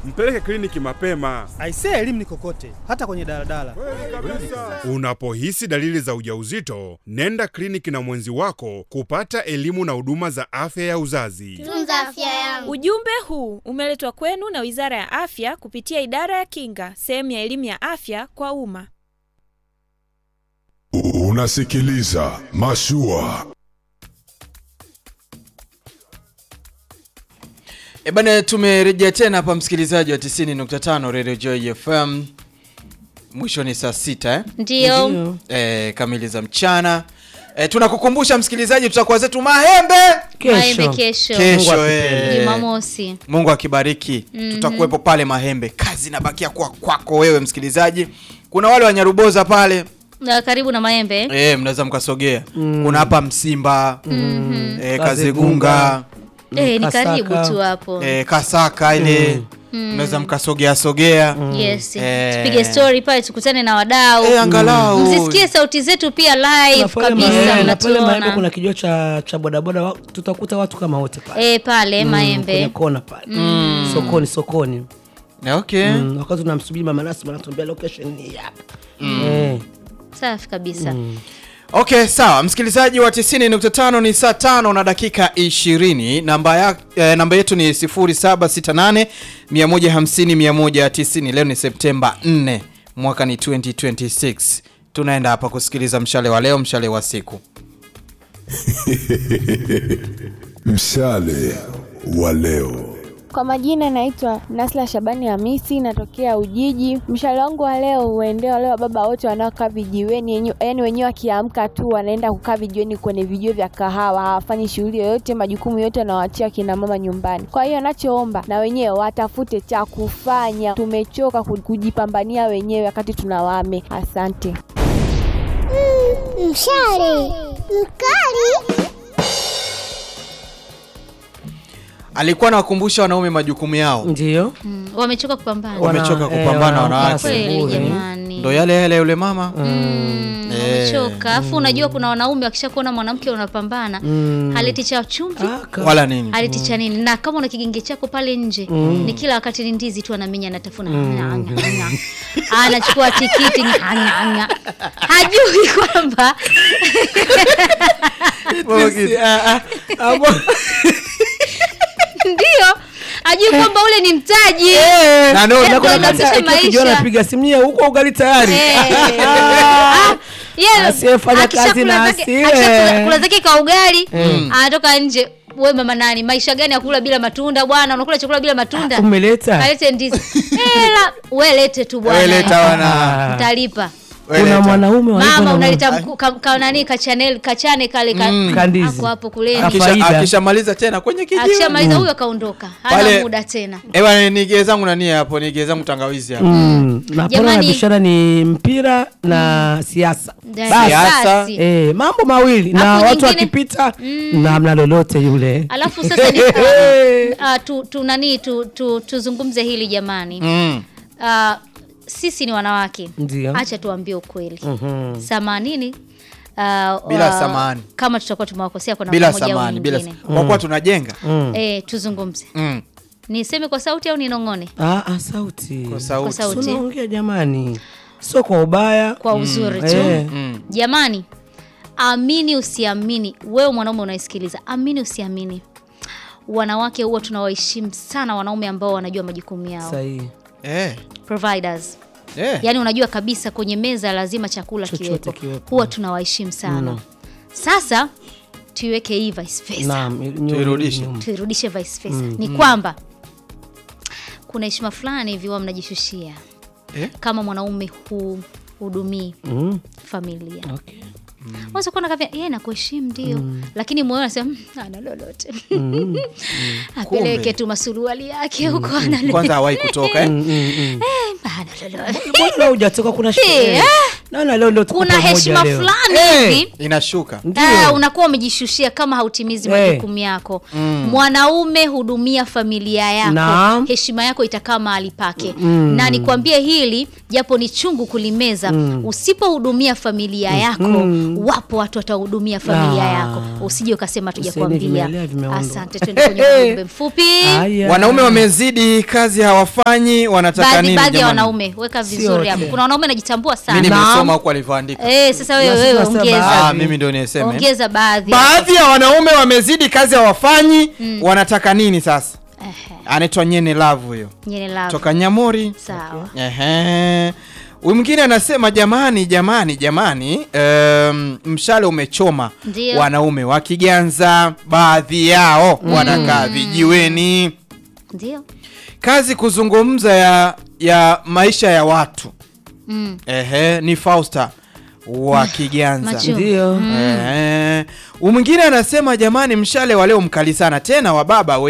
mpeleke kliniki mapema. Aisee, elimu ni kokote, hata kwenye daladala. Unapohisi dalili za ujauzito, nenda kliniki na mwenzi wako kupata elimu na huduma za afya ya uzazi. Tunza afya yangu. Ujumbe huu umeletwa kwenu na Wizara ya Afya kupitia Idara ya Kinga, sehemu ya elimu ya afya kwa umma. Unasikiliza Mashua. E bana, tumerejea tena hapa msikilizaji wa 90.5 Radio Joy FM. Mwisho ni saa sita eh? Ndio. E, kamili za mchana. E, tunakukumbusha msikilizaji, tutakuwa zetu Mahembe Maembe kesho. kesho. eh. Jumamosi. Mungu akibariki tutakuwepo pale Mahembe. Kazi inabakia kuwa kwako wewe msikilizaji. Kuna wale wa Nyaruboza pale Na karibu na Maembe. e, mnaweza mkasogea. Kuna hapa Msimba Mhm. e, Kazegunga Eh, ni Kasaka. karibu tu hapo. e, Kasaka ile mnaweza mkasogea sogea Yes. Eh. Tupige story pale tukutane na wadau. e, angalau Msisikie sauti zetu pia live Na pale kabisa Maembe- na pale Maembe mnatuona. kuna kijua cha cha bodaboda wa- tutakuta watu kama wote pale Eh, pale Mm, kwenye Maembe. kona pale sokoni sokoni okay. Mm, wakati tunamsubiri mama nasi anatuambia location ni hapa Eh, Safi kabisa. Okay, sawa msikilizaji wa 90.5 ni saa tano na dakika 20. Namba ya, eh, namba yetu ni 0768 150 190. Leo ni Septemba 4 mwaka ni 2026. Tunaenda hapa kusikiliza mshale wa leo, mshale wa siku. Mshale wa leo. Kwa majina naitwa Nasla Shabani Hamisi, natokea Ujiji. Mshale wangu wa leo uende wale wa baba wote wanaokaa vijiweni, yenye- yaani wenyewe wakiamka tu wanaenda kukaa vijiweni kwenye vijio vya kahawa, hawafanyi shughuli yoyote, majukumu yote wanawaachia kina mama nyumbani. Kwa hiyo nachoomba na wenyewe watafute cha kufanya, tumechoka ku- kujipambania wenyewe wakati tuna wame. Asante. Mshale mkali. Alikuwa anawakumbusha wanaume majukumu yao. ndio Mm, Wamechoka kupambana. Wana- Wamechoka eh, kupambana wanaamka wanawake. Kweli asubuhi. jamani. Ndo yale yale yule mama. Mm, Eh. wamechoka. Alafu unajua kuna wanaume wakishakuona mwanamke unapambana, haleti cha chumvi. Ah, ka- Wala nini? haleti cha nini na kama una kigenge chako pale nje ni kila wakati ni ndizi tu anaminya anatafuna anachukua tikiti nga, nga, nga. hajui kwamba Ah, ah, ah, bo- ndio hajui kwamba ule ni mtaji Na no, Eh, na kuna kuanzisha hata ikiwa kijana maisha. anapiga simu yeye huko ugali tayari Eh. Ah, yeye Asiyefanya akishakula kazi na zake- asile. akishakula- kula zake ka ugali anatoka nje we mama nani maisha gani ya kula bila matunda bwana unakula chakula bila matunda umeleta kalete ndizi Hela, we lete tu bwana Wewe leta wana. Ah. utalipa Wewe kuna leta. mwanaume wa hivyo mama na unaleta mku- ka, ka, nani kachanel kachane kale ka, Kandizi. ako hapo kuleni Aki- Akisha- faida. Akishamaliza tena kwenye kijiwe. akishamaliza huyo akaondoka hana Pale- muda tena Ewa nigee zangu nani hapo, nigee zangu tangawizi hapo. Mm, na pale Jamani. na biashara ni mpira na siasa Ndio, Basi. Siasa. basi. Eh, mambo mawili na Hapo watu nyingine- wakipita na mna lolote yule alafu sasa ni uh, uh, tu, tu nani tu, tu, tuzungumze hili jamani Mm. uh, sisi ni wanawake Ndio. acha tuambie ukweli samanini uh, Bila uh, samahani. kama tutakuwa tumewakosea kwa Bila namna moja au samani, bila nyingine kwa kuwa tunajenga. eh, tuzungumze Mm. niseme kwa sauti au ninong'one ah, ah, sauti Kwa kwa sauti. sauti unaongea jamani sio kwa ubaya kwa uzuri tu eh. Mm. jamani amini usiamini wewe mwanaume unaisikiliza amini usiamini wanawake huwa tunawaheshimu sana wanaume ambao wanajua majukumu yao sahihi Eh. providers Eh. yaani unajua kabisa kwenye meza lazima chakula Chochote kiwepo kiwepo. huwa tunawaheshimu sana sasa tuiweke hii vice versa naam nyu- Tuirudishe. nyuma. tuirudishe vice versa ni kwamba kuna heshima fulani hivi huwa mnajishushia Eh? kama mwanaume hudumii Mm, familia okay. unaweza kuona kavya yeye nakuheshimu ndio lakini moyo anasema "Mm, ana lolote apeleke tu masuruali yake huko ana Kwanza hawahi kutoka eh. Mm, mm, mm. Ah, la, la, la. Mbona hujatoka kuna Eh, sherehe? ah. Naona leo ndio tuko kuna pamoja heshima leo. fulani Eh, hivi inashuka Ndio. Ah, unakuwa umejishushia kama hautimizi Eh. majukumu yako mwanaume hudumia familia yako Naam. heshima yako itakaa mahali pake na nikwambie hili japo ni chungu kulimeza usipohudumia familia yako wapo watu watahudumia familia Ah. yako usije ukasema Useni tujakwambia vimelea vimeundwa. asante twende kwenye ujumbe mfupi Haya. wanaume wamezidi kazi hawafanyi wanataka baadhi nini baadhi ya jamani? wanaume weka Sio vizuri wote. hapo kuna wanaume najitambua mimi sana nimesoma huko alivyoandika eh sasa wewe Basi wewe tunasema ongeza ah, baadhi. mimi ndio niseme ongeza baadhi baadhi ya wanaume wamezidi kazi hawafanyi wanataka nini sasa Ehe, anaitwa nyene lavu huyo nyene love. toka nyamori sawa Ehe. Huyu mwingine anasema jamani, jamani, jamani, um, mshale umechoma Ndio. wanaume wa Kiganza, baadhi yao wanakaa vijiweni. ndio Kazi kuzungumza ya, ya maisha ya watu. mm. Ehe, ni Fausta wa Kiganza. Machu. Ndio. Ehe. Huyu mwingine anasema jamani, mshale wa leo mkali sana tena wa baba